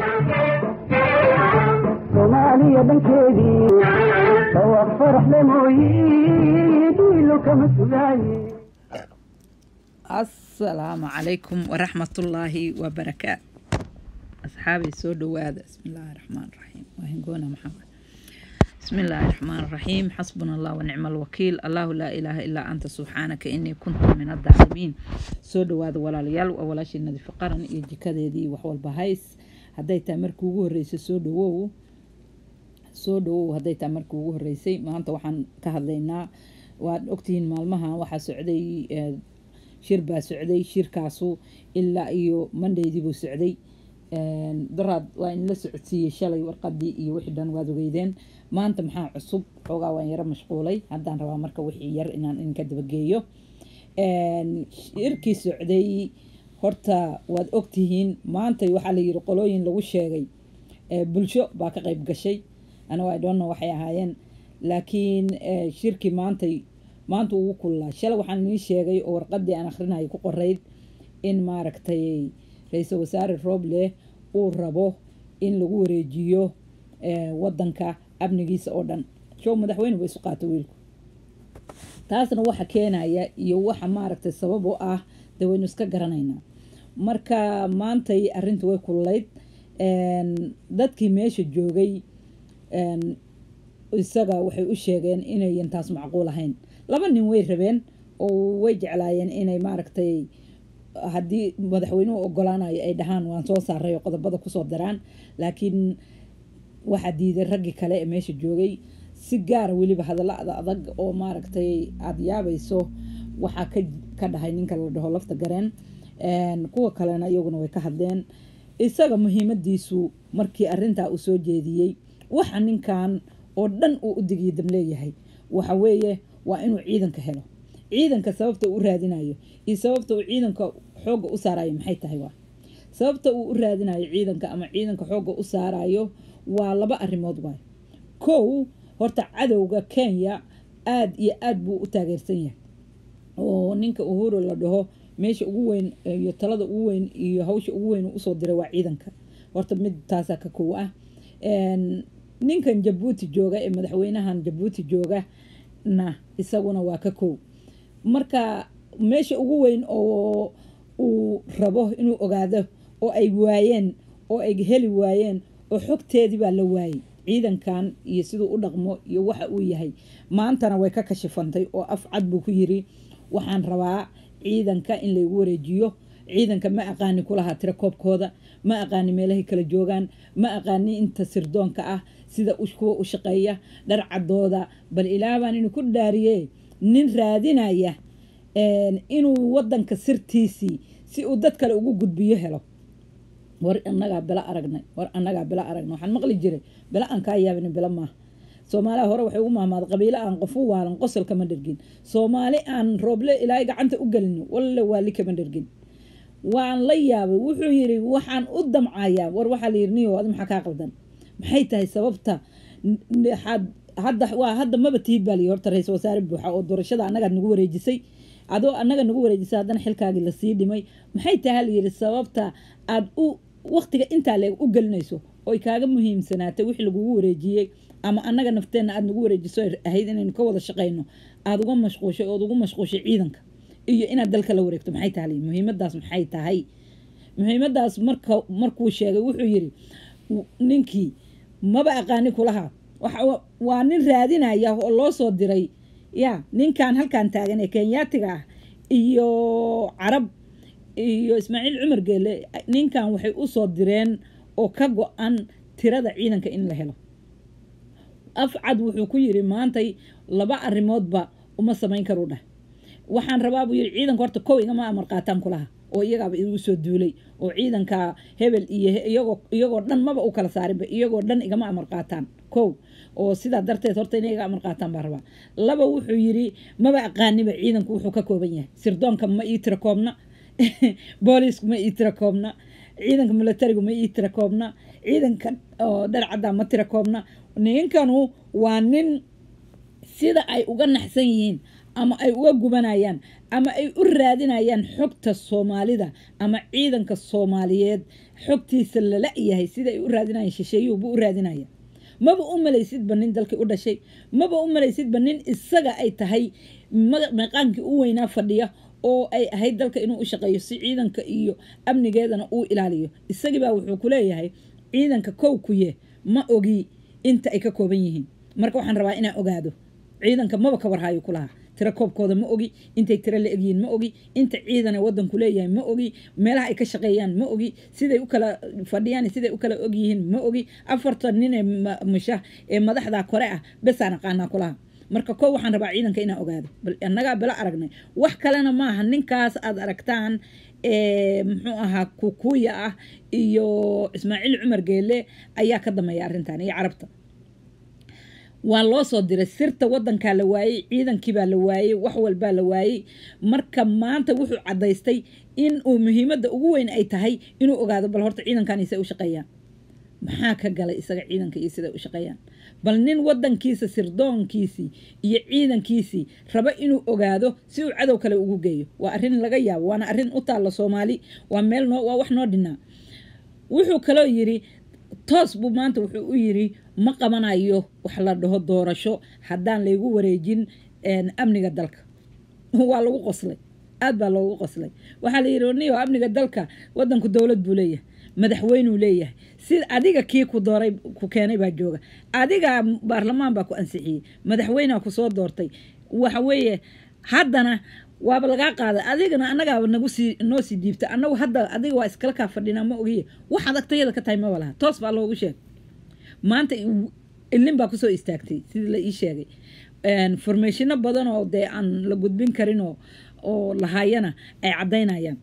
soomaaliya dhankeedii dhawaaq faraxle mooyi dhiilo kama sugaaye asalaamu calaykum waraxmatullaahi wabarakaat asxaabay soo dhawaada bismillaahi raxmaan raxiim waa hingoona maxamed bismillaahi raxmaan raxiim xasbuna allah wanicma alwakiil allahu laa ilaaha ilaa anta subxaanaka inii kuntu min adaalimiin soo dhawaada walaalayaal waa walaashii nadiifi qaran iyo jikadeedii waxwalba hays hadday tahay markii ugu horreysay soo dhawow soo dhawow hadday tahay markii ugu horreysay maanta waxaan ka hadlaynaa waad ogtihiin maalmaha waxaa socday shir baa socday shirkaasu ilaa iyo mondaydii buu socday daraad waa in la socodsiiyey shalay warqadii iyo wixii dhan waad ogeydeen maanta maxaa cusub xoogaa waan yaro mashquulay haddaan rabaa marka wixii yar inaan idinka dabageeyo shirkii socday horta waad ogtihiin maanta waxaa la yiri qolooyin lagu sheegay bulsho baa ka qayb gashay anigo i don't know waxay ahaayeen laakiin shirkii maantay maanta ugu kullaa shalay waxaan inii sheegay oo warqadii aan akrinayay ku qorayd in maaragtay ra-iisul wasaare roble uu rabo in lagu wareejiyo wadanka amnigiisa oo dhan show madaxweyne ba isu qaato wiilku taasna waxa keenaya iyo waxa maaragtay sabab u ah dee waynu iska garanaynaa marka maantay arrinta way kullayd dadkii meesha joogay isaga waxay u sheegeen inayan taas macquul ahayn laba nin way rabeen oo way jeclaayeen inay maaragtay haddii madaxweynuhu ogolaanayo ay dhahaan waan soo saaray oo qodobada kusoo daraan laakiin waxaa diiday raggii kale ee meesha joogay si gaara weliba hadallada adag oo maaragtay aada yaabayso waxaa ka ka dhahay ninka la dhaho lafta gareen kuwa kalena iyaguna way ka hadleen isaga muhiimadiisu markii arintaa uu soo jeediyey waxa ninkan oo dhan uu u digiyo dam leeyahay waxa weeye waa inuu ciidanka helo ciidanka sababta uu u raadinayo iyo sababta uu ciidanka xoogga u saarayo maxay tahay waa sababta uu u raadinayo ciidanka ama ciidanka xoogga u saarayo waa laba arrimood waay kow horta cadowga kenya aada iyo aada buu u taageersan yahay oo ninka uhuru la dhaho meesha ugu weyn iyo talada ugu weyn iyo hawsha ugu weyn usoo diray waa ciidanka horta mid taasaa ka kow ah ninkan jabuuti jooga ee madaxweynahan jabuuti jooga na isaguna waa ka kow marka meesha ugu weyn oo uu rabo inuu ogaado oo ay waayeen oo ay heli waayeen oo xogteedii baa la waayey ciidankan iyo siduu u dhaqmo iyo waxa uu yahay maantana way ka kashifantay oo af cad buu ku yiri waxaan rabaa ciidanka in laygu wareejiyo ciidanka ma aqaani kulahaa tira koobkooda ma aqaani meelahay kala joogaan ma aqaani inta sirdoonka ah sida kuwa u shaqeeya dharcadooda bal ilaabaan inuu ku dhaariye nin raadinaya inuu wadanka sirtiisii si uu dad kale ugu gudbiyo helo war anagaa bila aragnay war anagaa bila aragnay waxaan maqli jiray bila aan kaa yaabin bila maaha soomaaliha hore waxay ugu mahmaad qabiilo aan qofu waalan qosol kama dhergin soomaali aan rooble ilaahay gacanta u gelin walle waali kama dhergin waan la yaabay wuxuu yiri waxaan u damcayaa war waxaa la yiri niyo adi maxaa kaa qaldan maxay tahay sababta hadda waa hadda maba tihid baa layi horta ra-isul wasaare buuxa oo doorashada annagaad nagu wareejisay adoo annaga nagu wareejisay haddana xilkaagii lasii dhimay maxay tahay layiri sababta aad u waqtiga intaa leeg u gelinayso oy kaaga muhiimsanaatay wixii lagugu wareejiyey ama annaga nafteenna aada nagu wareejiso ahayd inaynu ka wada shaqayno aada uga mashquushay ood ugu mashquushay ciidanka iyo inaad dalka la wareegto maxay tahay muhiimadaas maxay tahay muhiimadaas marka markuu sheegay wuxuu yiri ninkii maba aqaani kulaha waa nin raadinaya oo loo soo diray ya ninkan halkan taagan ee kenyaatiga ah iyo carab iyo ismaaciil cumar geele ninkan waxay usoo direen oo ka go-an tirada ciidanka in la helo afcad wuxuu ku yiri maantay laba arrimoodba uma samayn karu dhah waxaan rabaa buu yiri ciidanka horta kow igama amar qaataan kulaha oo iyagaaba igu soo duulay oo ciidanka hebel iyo iyagoo iyagoo dhan maba u kala saarinba iyagoo dhan igama amar qaataan kow oo sidaa darteed horta inay iga amar qaataan baa rabaa laba wuxuu yiri maba aqaaniba ciidanku wuxuu ka kooban yahay sirdoonka ma ii tira koobna boolisku ma ii tira koobna ciidanka milatarigu ma ii tira koobna ciidanka oo dharcadda ma tira koobna ninkanu waa nin sida ay uga naxsan yihiin ama ay uga gubanayaan ama ay u raadinayaan xogta soomaalida ama ciidanka soomaaliyeed xogtiisa lala yahay sida ay u raadinayaan shisheeyuhuba u raadinaya maba u malaysidba nin dalkii u dhashay maba u malaysidba nin isaga ay tahay meeqaankii u weynaa fadhiya oo ay ahayd dalka inuu u shaqeeyo si ciidanka iyo amnigeedana uu ilaaliyo isagiibaa wuxuu ku leeyahay ciidanka kow kuye ma ogi inta ay ka kooban yihiin marka waxaan rabaa inaan ogaado ciidanka maba ka warhayo kulaha tiro koobkooda ma ogi intay tiro la egyihiin ma ogi inta ciidana wadanku leeyahay ma ogi meelaha ay ka shaqeeyaan ma ogi siday u kala fadhiyaan siday u kala ogyihiin ma ogi afartan nin ee musha ee madaxda kore ah besaan aqaanaa kulaha marka ko waxaan rabaa ciidanka inaan ogaado bal annagaa bala aragnay wax kalena maaha ninkaas aad aragtaan muxuu ahaa kukuya ah iyo ismaaciil cumar geele ayaa ka dameeya arrintan iyo carabta waa loo soo diray sirta wadankaa la waayey ciidankiibaa la waayey wax walbaa la waayey marka maanta wuxuu cadaystay in uu muhiimadda ugu weyn ay tahay inuu ogaado bal horta ciidankan isay u shaqeeyaan maxaa ka galay isaga ciidanka iyo siday u shaqeeyaan bal nin wadankiisa sirdoonkiisii iyo ciidankiisii raba inuu ogaado si uu cadow kale ugu geeyo waa arrin laga yaabo waana arrin u taalla soomaali waa meel noo waa wax noo dhinaa wuxuu kaloo yiri toos buu maanta wuxuu u yiri ma qabanayo wax la dhaho doorasho haddaan laygu wareejin amniga dalka waa lagu qoslay aad baa loogu qoslay waxaa la yidhi niyo amniga dalka wadanku dowlad buu leeyahay madaxweynuu leeyahay sida adiga kii ku dooray ku keenay baa jooga adiga baarlamaan baa ku ansixiyey madaxweynea ku soo doortay waxa weeye haddana waaba lagaa qaaday adigana annagaaba nagu sii noo sii diibta annagu hadda adiga waa iskala kaa fadhinaa ma ogiye waxaad agtayada ka tahay maba laha toos baa loogu sheegay maanta ilin baa kusoo istaagtay sidii la ii sheegay formatiino badan oo dee aan la gudbin karin oo oo lahaayana ay caddaynayaan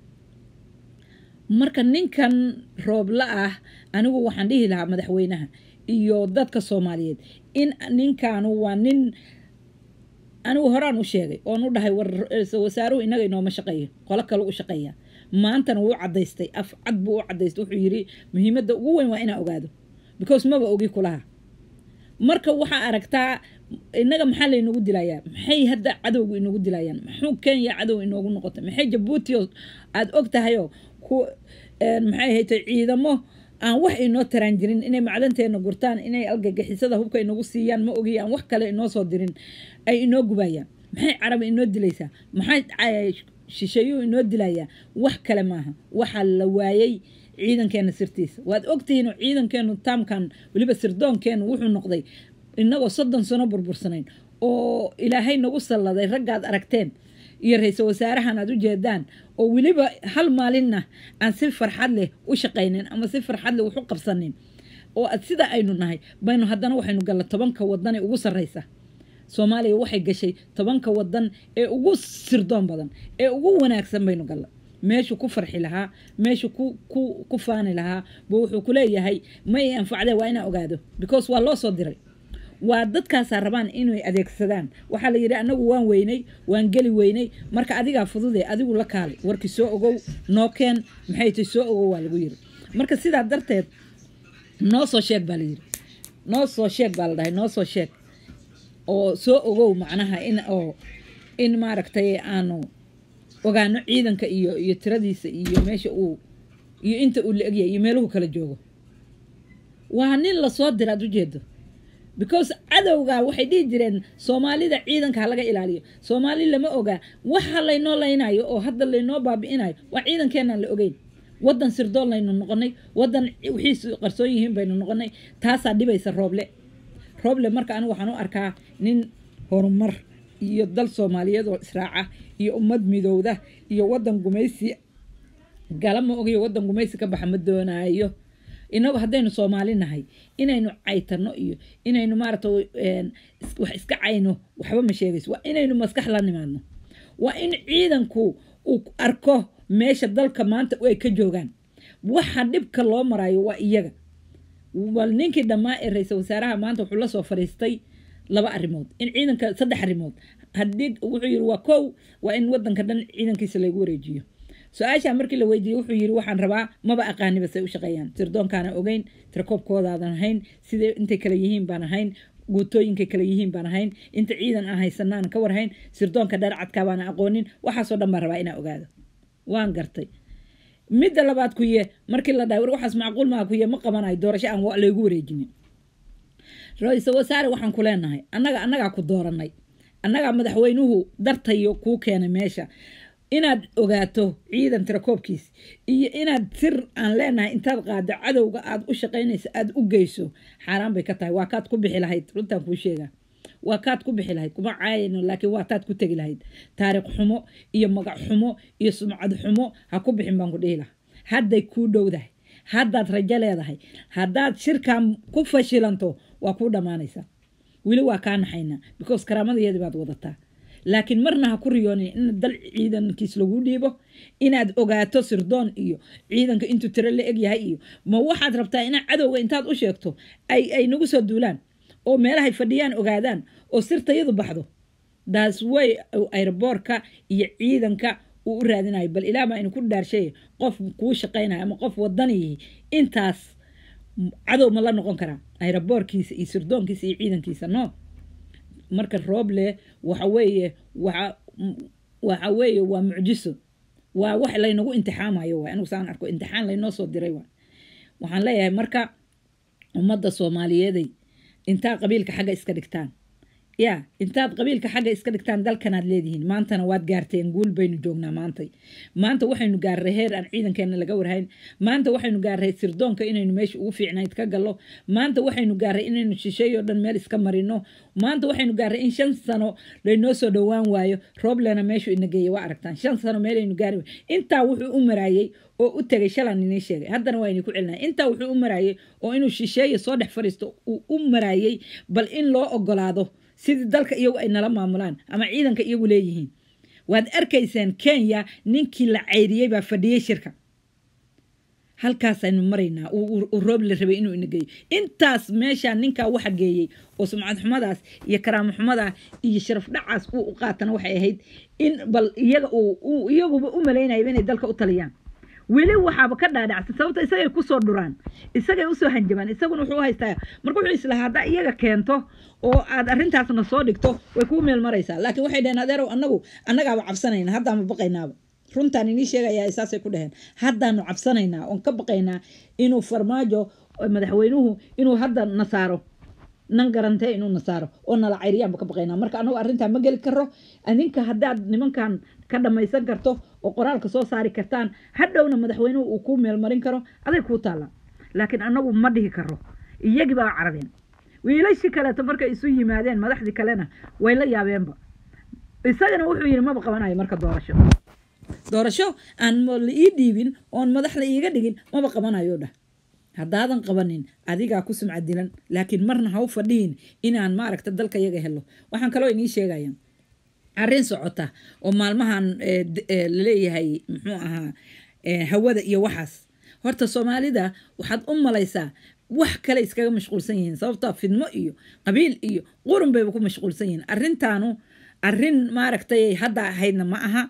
marka ninkan roobla ah anigu waxaan dhihi lahaa madaxweynaha iyo dadka soomaaliyeed in ninkaanu waa nin anigu horaan u sheegay oon u dhahay wasaaruhu inaga inooma shaqeeyo qolo kale u shaqeeya maantana wuu cadaystay af cad buu u cadaystay wuxuu yiri muhiimadda ugu weyn waa inaa ogaado because maba ogi kulaha marka waxaa aragtaa inaga maxaa laynagu dilayaa maxay hadda cadowgu inagu dilayaan maxuu kenya cadow inoogu noqotay maxay jabuuti aada og tahayoo ku maxay haytay ciidamo aan wax inoo taraan jirin inay macdanteena gurtaan inay algagixisada hubka inagu siiyaan ma ogi aan wax kale inoo soo dirin ay inoo gubayaan maxay carabi inoo dilaysaa maxay shisheeyuhu inoo dilayaa wax kale maaha waxaa la waayey ciidankeena sirtiisa waad ogtihiin ciidankeenu taamkan weliba sirdoonkeenu wuxuu noqday inagoo soddon sano burbursanayn oo ilaahay nagu salladay raggaad aragteen iyo ra-iisul wasaarahan aad u jeedaan oo weliba hal maalinna aan si farxad leh u shaqaynin ama si farxad leh wax u qabsanin oo sida aynu nahay baynu haddana waxaynu galla tobanka wadan ee ugu sarreysa soomaaliya waxay gashay tobanka wadan ee ugu sirdoon badan ee ugu wanaagsan baynu galla meeshuu ku farxi lahaa meeshuu ku ku ku faani lahaa buu wuxuu ku leeyahay ma i anfacdee waa inaa ogaado because waa loo soo diray waa dadkaasaa rabaan inay adeegsadaan waxaa la yidhi anagu waan weynay waan geli weynay marka adigaa fudude adigu la kaalay warkii soo ogow noo keen maxay tay soo ogow waa lagu yiri marka sidaa darteed noo soo sheeg baa la yidhi noo soo sheeg baa la dhahay noo soo sheeg oo soo ogow macnaha in oo in maaragtay aanu ogaano ciidanka iyo iyo tiradiisa iyo meesha uu iyo inta uu la egyahay iyo meeluhu kala joogo waa nin lasoo dira ad ujeedo because cadowga waxay dhihi jireen soomaalida ciidanka ha laga ilaaliyo soomaali lama ogaa waxa laynoo laynayo oo hadda laynoo baabi'inayo waa ciidankeenaan la ogeyn wadan sirdoon laynu noqonay wadan wixiisu qarsoon yihiin baynu noqonay taasaa dhibaysa rooble rooble marka anigu waxaan u arkaa nin horumar iyo dal soomaaliyeed oo israaca iyo ummad midowda iyo wadan gumaysi gala ma ogiyo wadan gumaysi ka baxa ma doonaayo inagu haddaynu soomaali nahay inaynu caytano iyo inaynu maarata wax iska cayno waxba ma sheegayso waa inaynu maskax la nimaadno waa in ciidanku uu arko meesha dalka maanta ay ka joogaan waxa dhibka loo marayo waa iyaga bal ninkii dhammaa ee ra-iisul wasaaraha maanta wuxuu la soo fadhiistay laba arrimood in ciidanka saddex arrimood haddii wuxuu yiri waa kow waa in wadanka dhan ciidankiisa lagu wareejiyo su-aasha markii la weydiiyey wuxuu yiri waxaan rabaa maba aqaaniba say u shaqeeyaan sirdoonkaana ogeyn tirakoobkoodaadan ahayn sidee intay kale yihiin baan ahayn guutooyinkay kale yihiin baan ahayn inta ciidan aan haysanaan ka warhayn sirdoonka dharcadkaa baana aqoonin waxaasoo dhan baan rabaa inaa ogaado waan gartay midda labaad kuye markii la dhahay war waxaas macquul maaha kuye ma qabanayo doorasho aan wa- laygu wareejinin ra-iisul wasaare waxaan ku leenahay annaga annagaa ku dooranay annagaa madaxweynuhu dartayo kuu keenay meesha inaad ogaato ciidan tirakoobkiis iyo inaad sir aan leenahay intaad qaado cadowga aad u shaqaynayso aad u geyso xaaraan bay ka tahay waa kaad ku bixi lahayd runtaan kuu sheegaa waa kaad ku bixi lahayd kuma caayayno laakiin waa taad ku tegi lahayd taariikh xumo iyo magac xumo iyo sumcad xumo ha ku bixin baan ku dhihi lahaa hadday kuu dhowdahay haddaad rajo leedahay haddaad shirkan ku fashilanto waa kuu dhammaanaysaa weli waa kaa naxaynaa because karaamadayeedi baad wadataa laakiin marna ha ku riyoonin in dal ciidankiis lagu dhiibo inaad ogaato sirdoon iyo ciidanka intuu tiro la eg yahay iyo ma waxaad rabtaa inaad cadowga intaad u sheegto ay ay nagu soo duulaan oo meelahay fadhiyaan ogaadaan oo sirtayadu baxdo daas way aeroboorka iyo ciidanka uu u raadinayo bal ilaah baa inu ku dhaarshay qof kuu shaqaynayo ama qof wadaniyihi intaas cadow ma la noqon karaa aeroboorkiisa iyo sirdoonkiisa iyo ciidankiisa no marka rooble waxa weeye waxa waxa weeye waa mucjiso waa wax laynagu imtixaamayo waay anigu saan arko imtixaan laynoo soo diray waay waxaan leeyahay marka ummadda soomaaliyeeday intaa qabiilka xagga iska dhigtaan ya intaad qabiilka xagga iska dhigtaan dalkanaad leedihiin maantana waad gaarteen guul baynu joognaa maantay maanta waxaynu gaarray heer aan ciidankeena laga warhayn maanta waxaynu gaarray sirdoonka inaynu meesha ugu fiicnayd ka gallo maanta waxaynu gaarray inaynu shisheeyo dhan meel iska marino maanta waxaynu gaarray in shan sano laynoo soo dhowaan waayo rooblena meeshu ina geeyay waa aragtaan shan sano meelaynu gaari intaa wuxuu u maraayey oo u tegay shalan inii sheegay haddana waa idinku celinaya intaa wuxuu u maraayey oo inuu shisheeyo soo dhex fadhiisto uu u maraayey bal in loo ogolaado sidii dalka iyagu ay nala maamulaan ama ciidanka iyagu leeyihiin waad arkaysaan kenya ninkii la cayriyey baa fadhiyey shirka halkaasaynu maraynaa uu roob la rabay inuu ina geeyo intaas meeshaa ninkaa waxa geeyey oo sumcad xumadaas iyo karaamo xumadaa iyo sharaf dhacaas uu u qaatana waxay ahayd in bal iyaga uu iyaguba u malaynayaba inay dalka u taliyaan weli waxaaba ka dhaadhacsa sababta isagay kusoo dhuraan isagay usoo hanjabaan isaguna wuxuu haystaa marka wuxuu islahaa haddaa iyaga keento oo aad arrintaasna soo dhigto way kuu meel maraysaa laakiin waxay dhaheen adeerow annagu annagaaba cabsanayna haddaama baqaynaaba runtaan inii sheegayaa saasay ku dhaheen haddaanu cabsanaynaa oon ka baqaynaa inuu farmaajo madaxweynuhu inuu hadda na saaro nan garantee inuu na saaro oo nala cayriyaanba ka baqaynaa marka annagu arrintaa ma geli karo adinka haddaad nimankan ka dhammaysan karto oo qoraalka soo saari kartaan hadhowna madaxweynuhu uu kuu meelmarin karo aday kuu taallaa laakiin annagu ma dhihi karo iyagii baa carabeen wiilashii kaleeto markay isu yimaadeen madaxdii kalena way la yaabeenba isagana wuxuu yidhi maba qabanayo marka doorasho doorasho aan la ii dhiibin oon madax la iiga dhigin maba qabanayo dhah haddaadan qabanin adigaa ku sumcad dilan laakiin marna ha u fadhiin inaan maaragta dalka yaga helo waxaan kaloo inii sheegaya arrin socota oo maalmahan laleeyahay muxuu ahaa hawada iyo waxaas horta soomaalida waxaad u malaysaa wax kale iskaga mashquulsan yihiin sababtoo fidmo iyo qabiil iyo qurun bayba ku mashquulsan yihiin arrintaanu arrin maaragtay hadda ahaydna ma aha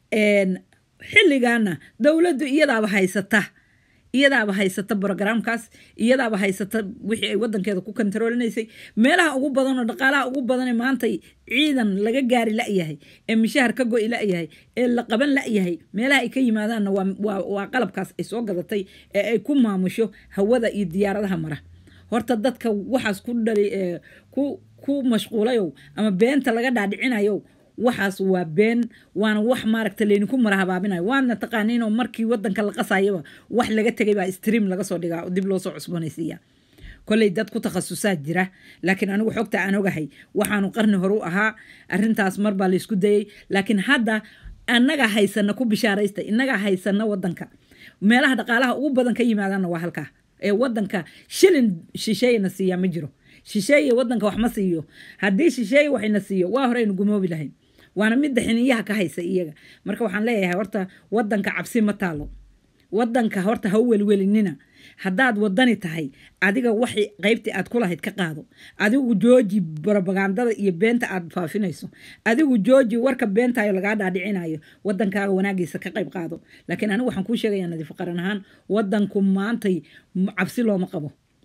xilligaana dowladdu iyadaaba haysata iyadaaba haysata brogramkaas iyadaaba haysata wixii ay wadankeeda ku kontaroolinaysay meelaha ugu badan oo dhaqaalaha ugu badanee maantay ciidan laga gaari la-yahay ee mishahar ka go-i la-yahay ee la qaban la-yahay meelaha ay ka yimaadaanna waa qalabkaas ay soo gadatay ee ay ku maamusho hawada iyo diyaaradaha mara horta dadka waxaas ku dhali ku ku mashquulayow ama beenta laga dhaadhicinayow waxaas waa been waana wax maaragta laydinku mara habaabinayo waadna taqaaniinoo markii wadanka la qasayaba wax laga tegay baa stream laga soo dhigaa oo dib loo soo cusboonaysiiya kolley dad ku takhasusaa jira laakiin anigu xogta aan ogahay waxaanu qarni hore u ahaa arrintaas mar baa laysku dayey laakiin hadda annagaa haysana ku bishaaraysta innagaa haysana wadanka meelaha dhaqaalaha ugu badan ka yimaadaanna waa halkaa ee wadanka shilin shisheeyana siiyaa ma jiro shisheeye wadanka wax ma siiyo haddii shisheeye waxayna siiyo waa horeynu gumoobi lahayn waana midda xiniyaha ka haysa iyaga marka waxaan leeyahay horta wadanka cabsi ma taalo wadanka horta ha u welwelinina haddaad wadani tahay adiga waxay qaybtii aad ku lahayd ka qaado adigu jooji brobagandada iyo beenta aad faafinayso adigu jooji warka beentayo lagaa dhaadhicinayo wadankaaga wanaagiisa ka qayb qaado laakiin anigu waxaan kuu sheegayaa nadiif qaran ahaan wadanku maantay cabsi looma qabo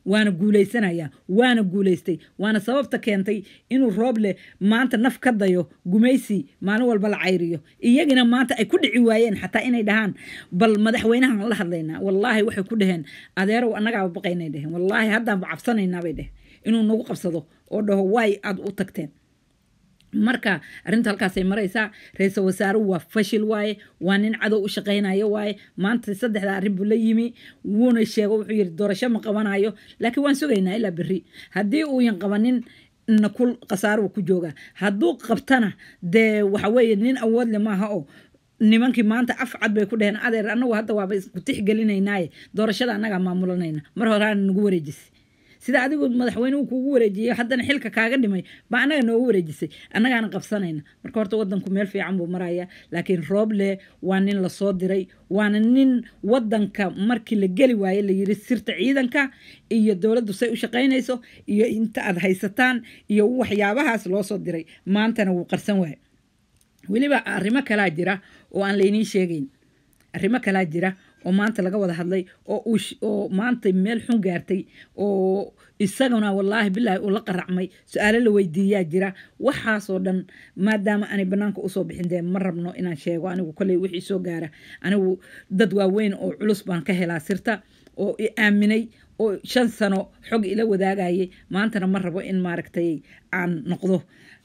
waana guuleysanaya waana guuleystay waana sababta keentay inuu rooble maanta naf ka dayo gumaysi maalin walba la cayriyo iyagina maanta ay ku dhici waayeen xataa inay dhahaan bal madaxweynahan la hadlaynaa wallaahi waxay ku dhaheen adeerow annagaaba baqaynay dheheen wallaahi haddaanba cabsanaynaa bay dheheen inuu nagu qabsado oo dhaho waay aad u tagteen marka arrinta halkaasay maraysaa ra-iisul wasaaruhu waa fashil waaye waa nin cadow u shaqaynayo waaye maanta saddexda arrin buu la yimi wuuna sheego wuxuu yidhi doorasho ma qabanayo laakiin waan sugaynaa ilaa berri haddii uuyan qabanin na kul khasaaruhu ku joogaa hadduu qabtana dee waxa weeye nin awoodle maaha oo nimankii maanta af cad bay ku dheheen adeer annagu hadda waaba isku tixgelinaynaaye doorashada annagaa maamulanayna mar horaana nagu wareejisay sida adigu madaxweynuhu kuugu wareejiyey haddana xilka kaaga dhimay ba annaga noogu wareejisay annagaana qabsanayna marka horta wadanku meel fiican buu maraya laakiin rooble waa nin lasoo diray waana nin wadanka markii la geli waaye la yiri sirta ciidanka iyo dowladdu say u shaqaynayso iyo inta aad haysataan iyo waxyaabahaas loo soo diray maantana wuu qarsan waaye weliba arrimo kalaa jira oo aan layniin sheegayn arrimo kalaa jira oo maanta laga wada hadlay oo uu oo maanta meel xun gaartay oo isaguna wallaahi bilaahi uu la qaracmay su-aalo la weydiiyaa jira waxaasoo dhan maadaama aanay banaanka usoo bixin dee ma rabno inaan sheego anigu kolley wixii soo gaara anigu dad waaweyn oo culus baan ka helaa sirta oo i aaminay oo shan sano xog ila wadaagayay maantana ma rabo in maaragtay aan noqdo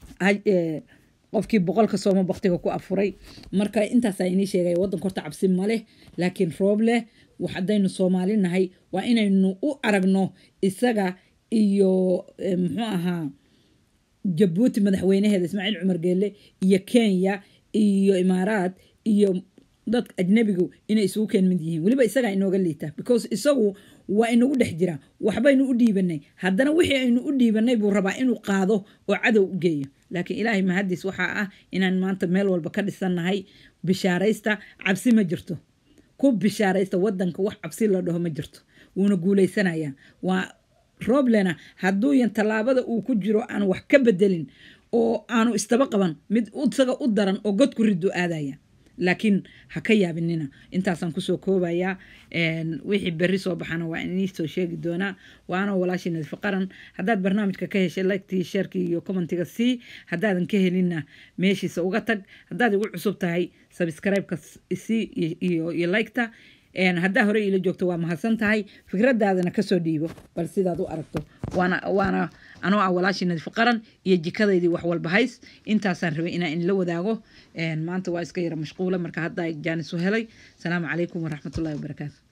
qofkii boqolka sooma baktiga ku afuray marka intaasaa inii sheegaya waddanka horta cabsi maleh laakiin roob leh wax haddaynu soomaali nahay waa inaynu u aragno isaga iyo muxuu ahaa jabuuti madaxweynaheeda ismaaciil cumar geelle iyo kenya iyo imaaraad iyo dadka ajnabigu inay isugu keen mid yihiin weliba isagaa inooga liita because isagu waa inagu dhex jira waxbaynu u dhiibanay haddana wixii aynu u dhiibanay buu rabaa inuu qaado oo cadow u geeyo laakiin ilaahay mahadiis waxaa ah inaan maanta meel walba ka dhisannahay bishaaraysta cabsi ma jirto ku bishaaraysta wadanka wax cabsi la dhaho ma jirto wuuna guuleysanayaa waa roblena hadduuyan tallaabada uu ku jiro aan wax ka bedelin oo aanu istaba qaban mid isaga u daran oo god ku ridu aadaya laakiin ha ka yaabinina intaasaan kusoo koobayaa wixii berri soo baxana waa inii soo sheegi doonaa waana walaashii nadiif qaran haddaad barnaamijka ka heshay liktii sheerkii iyo commentiga sii haddaadan ka helinna meeshiisa uga tag haddaad igu cusub tahay sabscribe-ka sii iyo iyo liketa haddaa hore iila joogto waa mahadsan tahay fikradaadana kasoo dhiibo bal sidaad u aragto waana waana anoo ah walaashii nadiif qaran iyo jikadaydii wax walba hays intaasaan rabay inaan inla wadaago maanta waa iska yara mashquula marka haddaa jaanis u helay asalaamu calaykum waraxmatullahi wabarakaatu